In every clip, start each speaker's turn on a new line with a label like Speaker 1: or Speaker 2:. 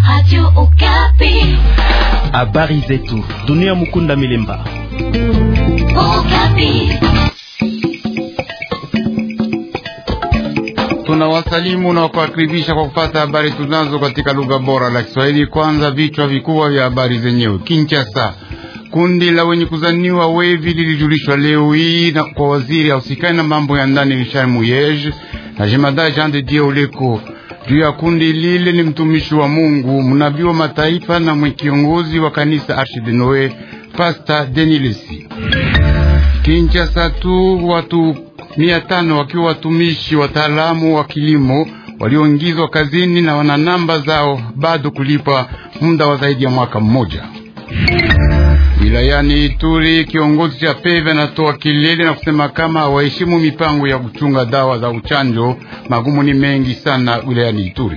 Speaker 1: Radio Okapi.
Speaker 2: Habari zetu dunia. Mukunda Milemba.
Speaker 1: Okapi.
Speaker 3: Tunawasalimu na kuwakaribisha kwa kupata habari tunazo katika lugha bora la Kiswahili. Kwanza vichwa vikubwa vya habari zenyewe. Kinshasa, kundi la wenye kuzaniwa wevi lilijulishwa leo hii na kwa waziri ausikani na mambo ya ndani Richard Muyej na jemadari Jean de Dieu Oleko. Juu ya kundi lile ni mtumishi wa Mungu, mnabii wa mataifa na mwekiongozi wa kanisa Arche de Noe, Pastor Denilesi. Kinshasa tu watu mia tano wakiwa watumishi wataalamu wa kilimo walioingizwa kazini na wana namba zao bado kulipwa muda wa zaidi ya mwaka mmoja. Wilayani Ituri, kiongozi cha PEVE anatoa kilele na kusema kama waheshimu mipango ya kuchunga dawa za uchanjo. Magumu ni mengi sana wilayani Ituri.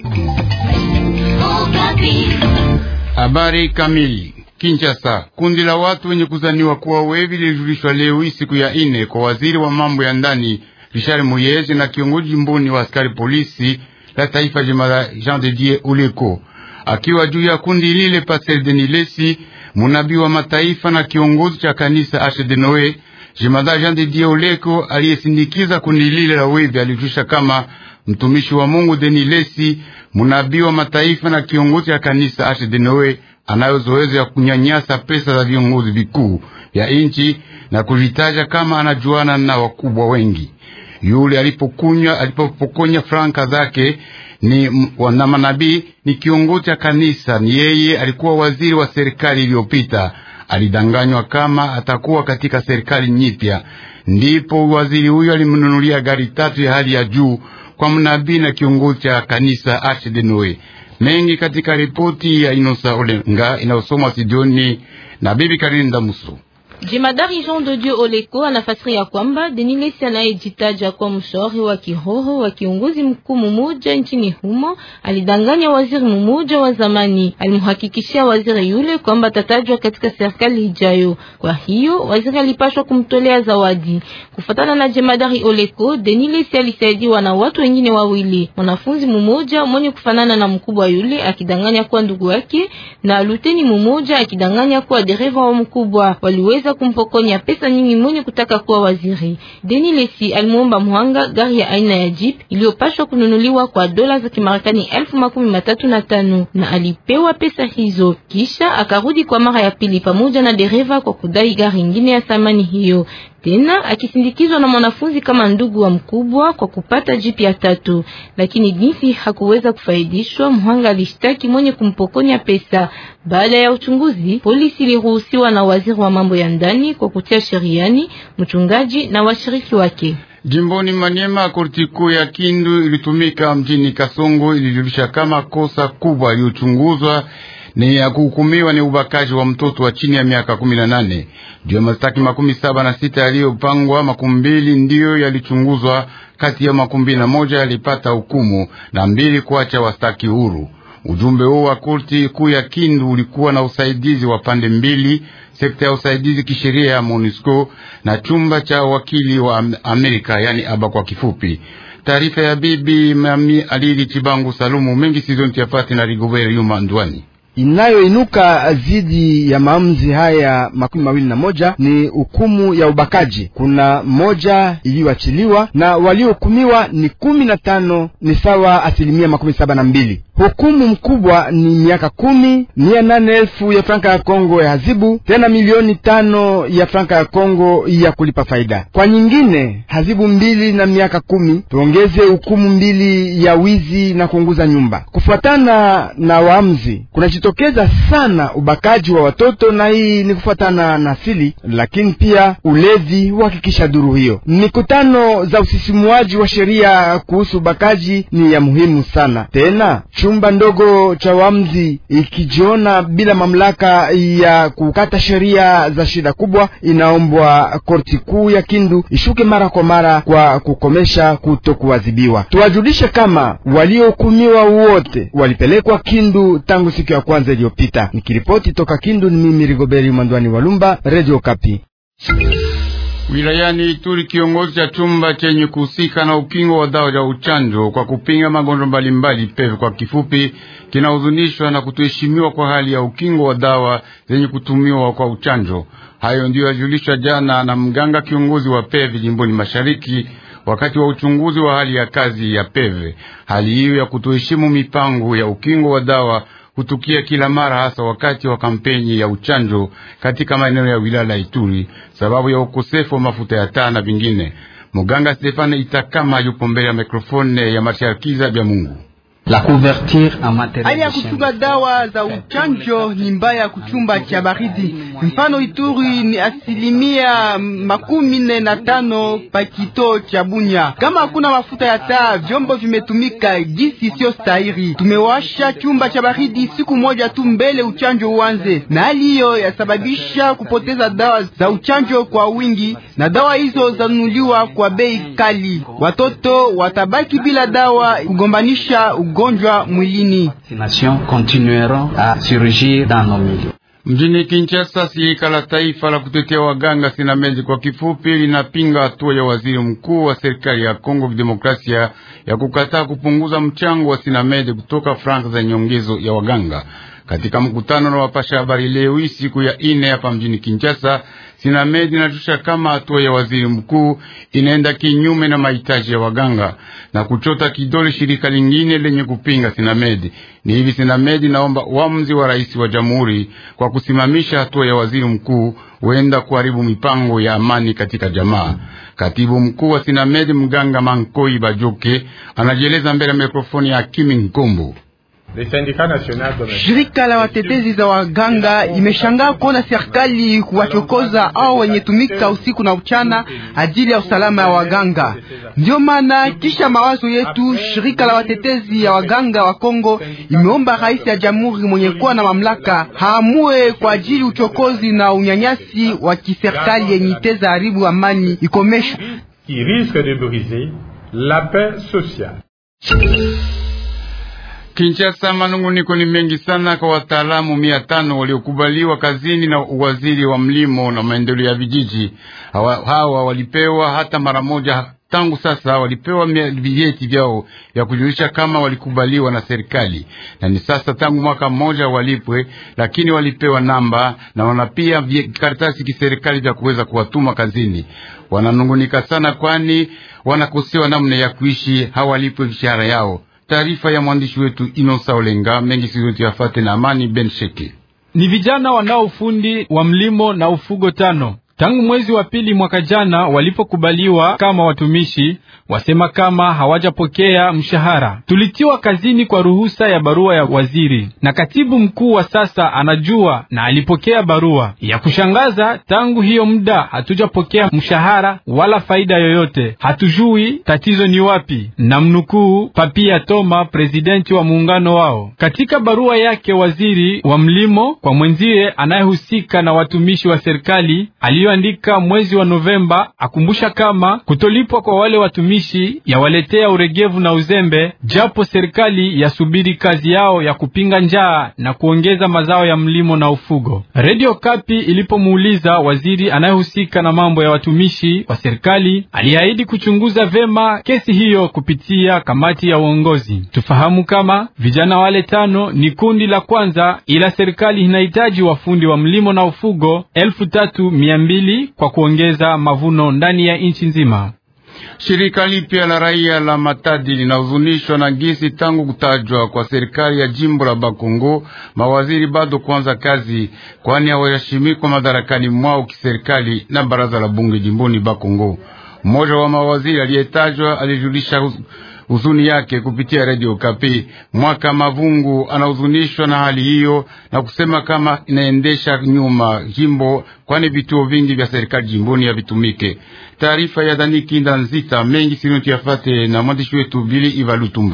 Speaker 3: Habari kamili Kinshasa, kundi la watu wenye kuzaniwa kuwa wevi lilijulishwa leo hii siku ya ine kwa waziri wa mambo ya ndani Richard Muyeze na kiongozi jimboni wa askari polisi la taifa jemala Jean de Dieu Oleko, akiwa juu ya kundi lile Pascal Denilesi, munabii wa mataifa na kiongozi cha kanisa Arche de Noe. Jemada Jean de Dieu Oleko aliyesindikiza kundi lile la wevi alijusha kama mtumishi wa Mungu Denilesi, munabii wa mataifa na kiongozi cha kanisa Arche de Noe anayo zoezi ya kunyanyasa pesa za viongozi vikuu vya nchi na kujitaja kama anajuana na wakubwa wengi. Yule alipokunywa alipopokonya franka zake ni wana manabii, ni kiongozi cha kanisa, ni yeye alikuwa waziri wa serikali iliyopita. Alidanganywa kama atakuwa katika serikali nyipya, ndipo waziri huyo alimnunulia gari tatu ya hali ya juu kwa mnabii na kiongozi cha kanisa Arche de Noe mengi katika ripoti ya Inosa Olenga inayosomwa Sidioni na bibi Karinda Muso.
Speaker 4: Jemadari Jean de Dieu Oleko anafasiria kwamba Denilesi anayejitaja kwa mshauri wa kiroho wa kiongozi mkuu mmoja nchini humo alidanganya waziri mmoja wa zamani. Alimhakikishia waziri yule kwamba atatajwa katika serikali ijayo. Kwa hiyo waziri alipashwa kumtolea zawadi. Kufatana na Jemadari Oleko, Denilesi alisaidiwa na watu wengine wawili, mwanafunzi mmoja mwenye kufanana na mkubwa yule akidanganya kuwa ndugu yake na luteni mmoja akidanganya kuwa dereva wa mkubwa. Waliweza kumpokonya pesa nyingi mwenye kutaka kuwa waziri. Deni Lesi alimuomba muhanga gari ya aina ya jeep iliyopashwa kununuliwa kwa dola za Kimarekani elfu makumi matatu na tano na alipewa pesa hizo, kisha akarudi kwa mara ya pili pamoja na dereva kwa kudai gari ingine ya thamani hiyo tena akisindikizwa na mwanafunzi kama ndugu wa mkubwa kwa kupata jipi ya tatu, lakini jinsi hakuweza kufaidishwa, mhanga alishtaki mwenye kumpokonya pesa. Baada ya uchunguzi, polisi iliruhusiwa na waziri wa mambo ya ndani kwa kutia sheriani mchungaji na washiriki wake.
Speaker 3: Jimboni Manyema, korti kuu ya Kindu ilitumika mjini Kasongo ilijulisha kama kosa kubwa iliyochunguzwa ni ya kuhukumiwa ni ubakaji wa mtoto wa chini ya miaka kumi na nane. Juu ya mastaki makumi saba na sita yaliyopangwa, makumi mbili ndiyo yalichunguzwa, kati ya makumi mbili na moja yalipata hukumu na mbili kuacha wastaki huru. Ujumbe huo wa korti kuu ya Kindu ulikuwa na usaidizi wa pande mbili, sekta ya usaidizi kisheria ya MONUSCO na chumba cha wakili wa Amerika, yani aba kwa kifupi. Taarifa ya bibi Mami Alili Chibangu Salumu mengi sizonti yapati na Rigobert Yuma Ndwani
Speaker 5: inayoinuka dhidi ya maamuzi haya makumi mawili na moja ni hukumu ya ubakaji. Kuna moja iliyoachiliwa na waliohukumiwa ni kumi na tano, ni sawa asilimia makumi saba na mbili. Hukumu mkubwa ni miaka kumi, mia nane elfu ya franka ya Kongo ya hazibu, tena milioni tano ya franka ya Kongo ya kulipa faida. Kwa nyingine hazibu mbili na miaka kumi, tuongeze hukumu mbili ya wizi na kuunguza nyumba. Kufuatana na waamuzi kuna tokeza sana ubakaji wa watoto na hii ni kufuatana na asili, lakini pia ulevi huhakikisha duru hiyo. Mikutano za usisimuaji wa sheria kuhusu ubakaji ni ya muhimu sana. Tena chumba ndogo cha wamzi ikijiona bila mamlaka ya kukata sheria za shida kubwa, inaombwa korti kuu ya Kindu ishuke mara kwa mara kwa kukomesha kutokuadhibiwa. Tuwajulishe kama waliohukumiwa wote walipelekwa Kindu tangu siku ya kwanza iliyopita. Nikiripoti toka Kindu, ni mimi Rigoberi Mwandwani Walumba, Radio Kapi.
Speaker 3: Wilayani Ituri, kiongozi cha chumba chenye kuhusika na ukingo wa dawa ya uchanjo kwa kupinga magonjwa mbalimbali PEV kwa kifupi, kinahuzunishwa na kutoheshimiwa kwa hali ya ukingo wa dawa zenye kutumiwa kwa uchanjo. Hayo ndiyo yajulishwa jana na mganga kiongozi wa PEV jimboni Mashariki wakati wa uchunguzi wa hali ya kazi ya PEV. Hali hiyo ya kutoheshimu mipango ya ukingo wa dawa hutukia kila mara, hasa wakati wa kampeni ya uchanjo katika maeneo ya wilaya la Ituri, sababu ya ukosefu wa mafuta ya taa na vingine. Muganga Stefane Itakama yupo mbele ya mikrofone ya Masharkiza bya Mungu.
Speaker 6: La couverture en matériel
Speaker 7: Hali ya kuchunga dawa za uchanjo ni mbaya kuchumba cha baridi. Mfano, Ituri ni asilimia makumi nne na tano pa kito cha Bunya. Kama hakuna mafuta ya taa, vyombo vimetumika jinsi sio stahiri. Tumewasha chumba cha baridi siku moja tu mbele uchanjo uanze, na hali hiyo yasababisha kupoteza dawa za uchanjo kwa wingi, na dawa hizo zanunuliwa kwa bei kali. Watoto watabaki bila dawa, kugombanisha ugonjwa mwilini.
Speaker 6: vaccination continueront à surgir dans nos milieux.
Speaker 3: Mjini Kinshasa, shirika la taifa la kutetea waganga Sinamezi kwa kifupi, linapinga hatua ya waziri mkuu wa serikali ya Kongo Kidemokrasia ya kukataa kupunguza mchango wa Sinamezi kutoka franka za nyongezo ya waganga. Katika mkutano na wapasha habari leo hii siku ya ine hapa mjini Kinshasa, Sinamedi inatusha kama hatua ya waziri mkuu inaenda kinyume na mahitaji ya waganga na kuchota kidole shirika lingine lenye kupinga Sinamedi. Ni hivi Sinamedi naomba uamuzi wa rais wa jamhuri kwa kusimamisha hatua ya waziri mkuu huenda kuharibu mipango ya amani katika jamaa. Katibu mkuu wa Sinamedi mganga Mankoi Bajoke anajieleza mbele ya mikrofoni ya Kimi Nkombo.
Speaker 7: Shirika la watetezi za waganga imeshangaa kuona serikali kuwachokoza au wenye tumika usiku na uchana ajili ya usalama ya waganga. Ndio maana kisha mawazo yetu, shirika la watetezi ya waganga wa Kongo imeomba rais ya jamhuri mwenye kuwa na mamlaka haamue kwa ajili uchokozi na unyanyasi wa kiserikali yenye iteza haribu amani ikomeshwe.
Speaker 8: qui risque de briser la paix sociale.
Speaker 3: Kinshasa, manunguniko ni mengi sana kwa wataalamu mia tano waliokubaliwa kazini na uwaziri wa mlimo na maendeleo ya vijiji. Hawa, hawa walipewa hata mara moja tangu sasa, walipewa vyeti vyao vya kujulisha kama walikubaliwa na serikali, na ni sasa tangu mwaka mmoja walipwe, lakini walipewa namba na wana pia karatasi kiserikali vya kuweza kuwatuma kazini. Wananungunika sana, kwani wanakosewa namna ya kuishi, hawalipwe mishahara yao. Taarifa ya mwandishi wetu Inosa Olenga mengi siwetu yafate na Amani Ben Sheke.
Speaker 9: Ni vijana wanao ufundi wa mlimo na ufugo tano tangu mwezi wa pili mwaka jana walipokubaliwa kama watumishi, wasema kama hawajapokea mshahara. Tulitiwa kazini kwa ruhusa ya barua ya waziri, na katibu mkuu wa sasa anajua na alipokea barua. Ya kushangaza, tangu hiyo muda hatujapokea mshahara wala faida yoyote. Hatujui tatizo ni wapi. Na mnukuu Papia Toma, presidenti wa muungano wao, katika barua yake waziri wa mlimo kwa mwenzie anayehusika na watumishi wa serikali aliyoandika mwezi wa Novemba, akumbusha kama kutolipwa kwa wale watumishi yawaletea uregevu na uzembe, japo serikali yasubiri kazi yao ya kupinga njaa na kuongeza mazao ya mlimo na ufugo. Radio Kapi ilipomuuliza waziri anayehusika na mambo ya watumishi wa serikali, aliahidi kuchunguza vema kesi hiyo kupitia kamati ya uongozi. Tufahamu kama vijana wale tano ni kundi la kwanza, ila serikali inahitaji wafundi wa mlimo na ufugo elfu tatu mia mbili kwa kuongeza mavuno ndani ya nchi nzima.
Speaker 3: Shirika lipya la raia la Matadi linahuzunishwa na gisi tangu kutajwa kwa serikali ya jimbo la Bakongo mawaziri bado kuanza kazi, kwani hawaheshimikwa madarakani mwao kiserikali na baraza la bunge jimboni Bakongo. Mmoja wa mawaziri aliyetajwa alijulisha huzuni yake kupitia Radio Kapi. Mwaka Mavungu anahuzunishwa na hali hiyo na kusema kama inaendesha nyuma jimbo, kwani vituo vingi vya serikali jimboni havitumike. Taarifa ya Dani Kinda Nzita mengi sinoti yafate na mwandishi wetu Bili Ivalutumba.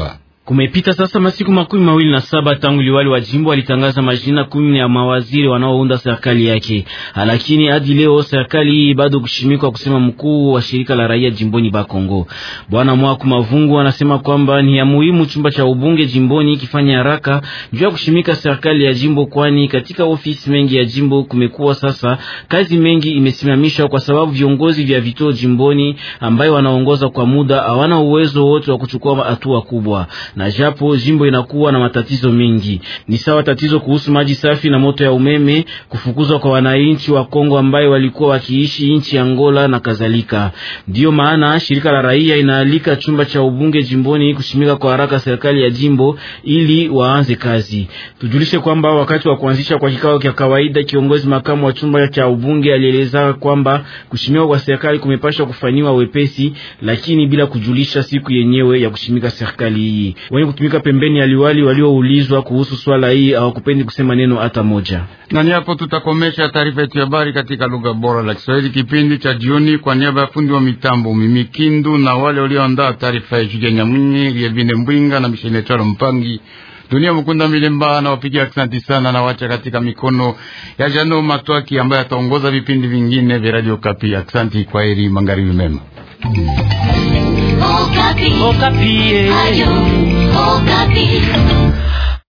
Speaker 10: Kumepita sasa masiku makumi mawili na saba tangu liwali wa jimbo alitangaza majina kumi ya mawaziri wanaounda serikali yake, lakini hadi leo serikali hii bado kushimikwa kusema mkuu wa shirika la raia jimboni Bakongo Bwana Mwaku Mavungu anasema kwamba ni ya muhimu chumba cha ubunge jimboni kifanya haraka juu ya kushimika serikali ya jimbo, kwani katika ofisi mengi ya jimbo kumekuwa sasa kazi mengi imesimamishwa kwa sababu viongozi vya vituo jimboni ambayo wanaongoza kwa muda hawana uwezo wote wa kuchukua hatua kubwa na japo jimbo inakuwa na matatizo mengi, ni sawa tatizo kuhusu maji safi na moto ya umeme, kufukuzwa kwa wananchi wa Kongo ambayo walikuwa wakiishi nchi ya Angola na kadhalika. Ndiyo maana shirika la raia inaalika chumba cha ubunge jimboni kushimika kwa haraka serikali ya jimbo ili waanze kazi. Tujulishe kwamba wakati wa kuanzisha kwa kikao cha kawaida, kiongozi makamu wa chumba cha ubunge alieleza kwamba kushimika kwa serikali kumepashwa kufanywa wepesi, lakini bila kujulisha siku yenyewe ya kushimika serikali hii wenye kutumika pembeni ya liwali walioulizwa kuhusu swala hii hawakupendi kusema neno hata moja.
Speaker 3: Na ni hapo tutakomesha taarifa yetu ya habari katika lugha bora la Kiswahili kipindi cha jioni. Kwa niaba ya fundi wa mitambo Mimi Kindu na wale walioandaa taarifa ya Julia Nyamwinyi, Lievine Mbwinga na Mishene Chalo Mpangi, Dunia Mukunda Milemba na wapigia asante sana, na wacha katika mikono ya Jano Matwaki ambaye ataongoza vipindi vingine vya Radio Kapi. Asante, kwa heri, magharibi mema.
Speaker 1: Okapi. Okapi. Ayo, Okapi.